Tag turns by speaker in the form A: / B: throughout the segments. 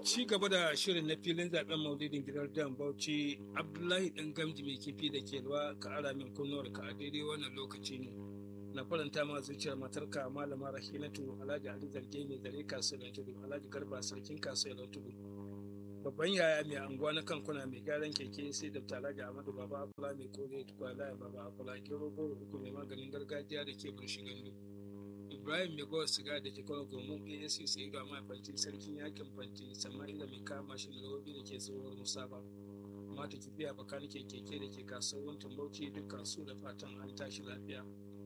A: ci gaba da shirin na filin zaben maulidin gidan dan bauchi abdullahi dan gamji mai kifi da ke ruwa ka ara min kunnuwar ka a daidai wannan lokaci ne na faranta ma zuciyar matarka malama rahinatu alhaji ali zarge mai zare kasuwar tudu alhaji garba sarkin kasuwar tudu babban yaya mai anguwa na kankuna mai gyaran keke sai da alhaji amadu baba akula mai kore tukwala baba akula gero goro uku mai maganin gargajiya da ke burshi gandu ibrahim mai bawa siga da ke kawo gomu asc sai ga mai fanti sarkin yakin fanti sama'ila mai kama shi da rawobi da ke tsohuwar musaba mata kibiya bakanike keke da ke kasuwar tambauci dukkan su da fatan an tashi lafiya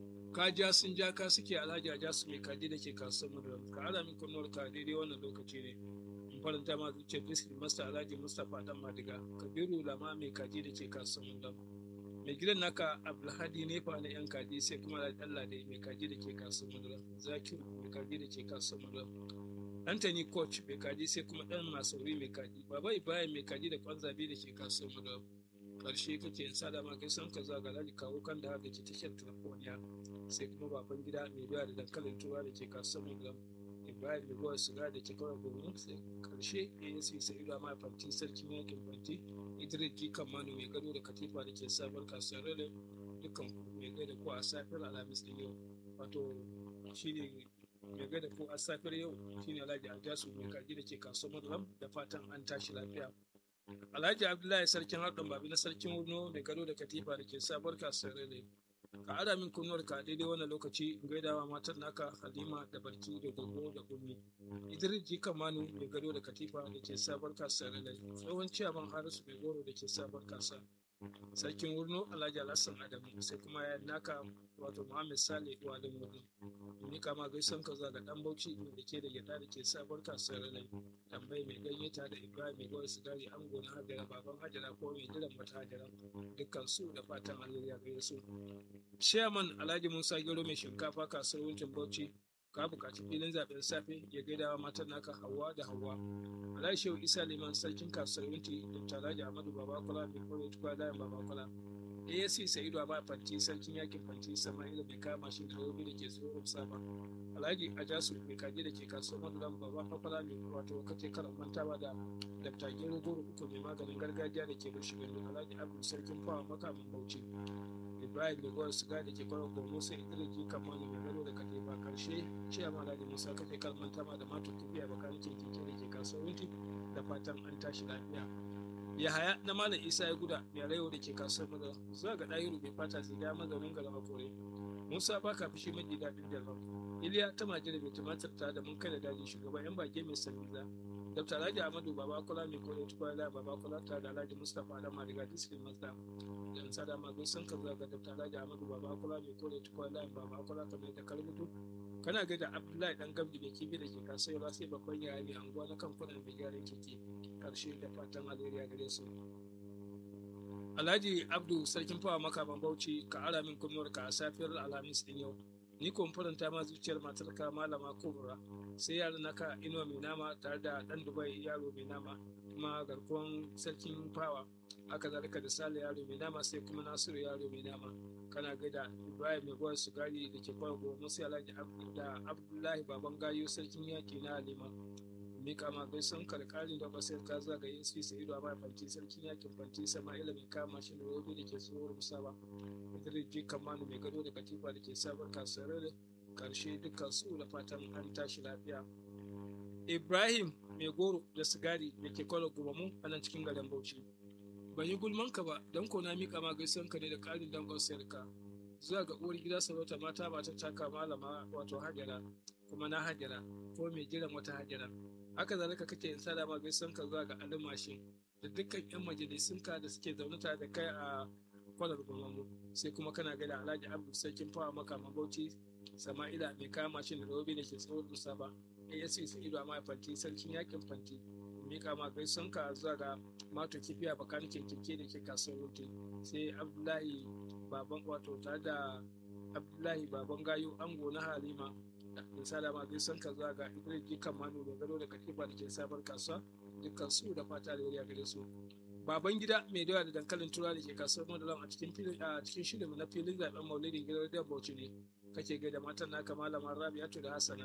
A: kaja sun ja ka suke alhaji a jasu mai kaji da ke kasuwar madara ka ala min kunnuwar ka daidai wannan lokaci ne in faranta ma zuciyar district master alhaji mustapha dan madiga kabiru lama mai kaji da ke kasuwar madara mai gidan naka abdulhadi nefa na yan kaji sai kuma da allah da mai kaji da ke kasuwar madara zakiru mai kaji da ke kasuwar madara Anthony coach mai kaji sai kuma dan masauri mai kaji baba ibrahim mai kaji da kwanzabe da ke kasuwar madara karshe kake in sada ma kai san ka zaga laji kawo kan da haka ke tashar telefoniya sai kuma baban gida mai doya da dankalin tura da ke kasuwar madara ibrahim mai gowa siga da ke kawai domin sai karshe asc sai da ma fanti sarkin yakin fanti idris g kamanu mai gado da katifa da ke sabar kasuwar rere dukkan mai gada ko a safiyar alhamis din yau wato shine mai gada ko a safiyar yau shine alhaji aljasu mai kaji da ke kasuwar madara da fatan an tashi lafiya Alhaji Abdullahi sarkin haɗin babi na sarkin Wurno mai gado da katifa da ke sabuwar kasuwar Rele. Ka ada min kunnuwar ka daidai wannan lokaci in gaidawa matar naka Halima da Barki da Gogo da Gumi. Idris Jika Manu mai gado da katifa da ke sabuwar kasuwar Rele. Tsohon ciyaman Harisu mai goro da ke sabuwar kasa. Sarkin Wurno Alhaji Alhassan Adamu sai kuma ya naka wato Muhammad Sale Wadin Wurno. Ni kama gaisan ka zaga dan Bauchi da ke da gyada da ke sabuwar kasuwar Rele. tambayi mai ganye ta da ibrahim mai gwar sigari an gona hajjara baban hajjara ko mai jiran mata hajjara dukkan su da fatan alheri gare su chairman alhaji musa gero mai shinkafa kasuwar wuncin bauchi ka buƙaci filin zaben safe ya gaidawa matan naka hawa da hawa alhaji shehu isa liman sarkin kasuwar wunti da alhaji ahmadu babakula mai kore tukwa layin babakula asc sa'idu a fanti sarkin yakin fanti sama'ila mai kama shi da robi da ke tsoron saba alhaji ajasu mai kaji da ke kasuwar maduran baba fafala mai wato kace karan mantawa da dafta gero goro uku mai maganin gargajiya da ke bushe gani alhaji abu sarkin fawa makamin bauchi ibrahim da gwar siga da ke kwarar gomo sai idris ji kamani mai gano da kake ba karshe ce ma alhaji musa kace karan mantawa da matu tafiya bakanin keke da ke kasuwar wunti da fatan an tashi lafiya yahaya na malam isa ya guda mai rayo da ke kasuwar madara zuwa ga ɗayiru mai fata ziga mazaunin galama kore musa baka fushi maji daɗin jalban iliya ta majira mai tumatir ta da mun kai da daji shugaban yan bage mai sanniza dr alhaji ahmadu baba kula mai kore tukwa da baba kula ta da alhaji mustapha da mariga diskin mazda yan sada ma gun san ka zuwa ga dr alhaji ahmadu baba kula mai kore tukwa da baba kula ta mai da kalmutu kana ga da abdullahi dan gamji mai kibi da ke kasuwa sai babban yaya mai anguwa na kamfanin mai gyaran keke karshe da fatan alheri gare su alhaji abdu sarkin fawa makaman bauchi ka ara min kunnuwar ka a safiyar alhamis din yau ni ko faranta ma zuciyar matarka malama kubura sai yaran naka inuwa mai nama tare da dan dubai yaro mai nama kuma garkuwan sarkin fawa haka zalika da sale yaro mai nama sai kuma nasiru yaro mai nama kana gaida ibrahim mai gwar sugari da ke kwan goma sai alhaji da abdullahi baban gayo sarkin yaki na halima mika ma gaisan karkarin da basir ka zaga yin su sai ido a fanti sarkin yakin fanti sama'ila mai kama shi da robe da ke tsohuwar musaba idris ji kamanu mai gado da katifa da ke sabon kasuwar karshe dukkan su da fatan an tashi lafiya ibrahim mai goro da sigari da ke kwallo gubamu a nan cikin garin bauchi ban yi gulman ka ba don ko na mika ma gaisan ka ne da karin dangon sayarka zuwa ga uwar gida sarauta mata ba ta taka malama wato hajara kuma na hajara ko mai jiran wata hajara haka zalika kake yin sada ma gaisan ka zuwa ga alimashin da dukkan yan majalisun ka da suke zaune tare da kai a kwalar gwamnati sai kuma kana gada alhaji abu sarkin fawa maka mabauci sama'ila mai kama mashin da robe da ke tsawon dusa ba asc su ido a fanti sarkin yakin fanti mika ma gaisan ka zuwa ga mato kifiya bakan keke da ke kasuwar wuce sai abdullahi baban wato tare da abdullahi baban gayo ango na halima da salama bai san ka zaga idris jikan manu da gado da katifa da ke sabar kasuwa dukkan su da fata da yariya gare su baban gida mai dawa da dankalin tura da ke kasuwar madalan a cikin filin a cikin shirin na filin zaben maulidin gidan da bauchi ne kake gaida matan naka malama rabi'atu da hassana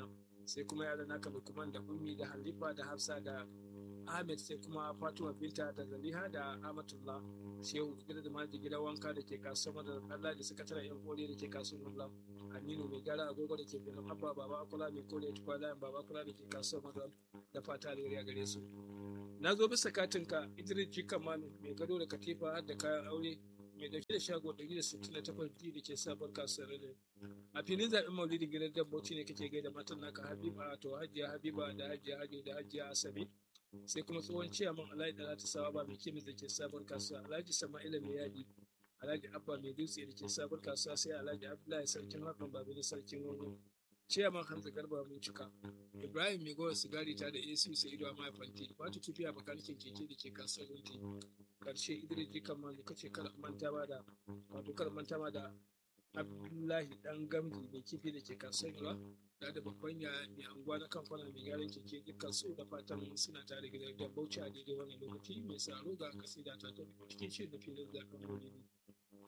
A: sai kuma yaran naka lukman da ummi da halifa da hafsa da ahmed sai kuma fatima binta da zaliha da amatullah shehu gida da maji gida wanka da ke kasuwar da allah da sakataren yan kore da ke kasuwar mula aminu mai gara agogo da ke birnin abba baba akula mai kore tukwa layin baba akula da ke kasuwar madal da fata alheri gare su na zo bisa katinka idris jikamanu mai gado da katifa har da kayan aure mai dauke da shago 168 da ke sabon kasuwar da a filin zaɓen maulidin gidan dabboci ne kake gaida matan naka habiba to hajiya habiba da hajiya hajo da hajiya asabe sai kuma tsohon ciyaman alhaji da ta sawa ba mai kemis da ke sabon kasuwa alhaji sama'ila mai yadi alhaji abba mai dutse da ke sabon kasuwa sai alhaji abdullahi sarkin hakan babu da sarkin wani ciyaman hamza garba mun cika ibrahim mai gowa sigari ta da ac sai ido a mahaifanti wata kifiya bakanikin keke da ke kasuwar runti karshe idris jikan ma kace kar manta ba da wato kar manta ba da abdullahi dan gamji mai kifi da ke kasuwar da da babban ya mai anguwa na kamfana mai gyaran keke dukkan su da fatan suna tare gidan da bauchi a daidai wannan lokaci mai tsaro ga kasida ta ta cikin shirin da filin zaɓen gobe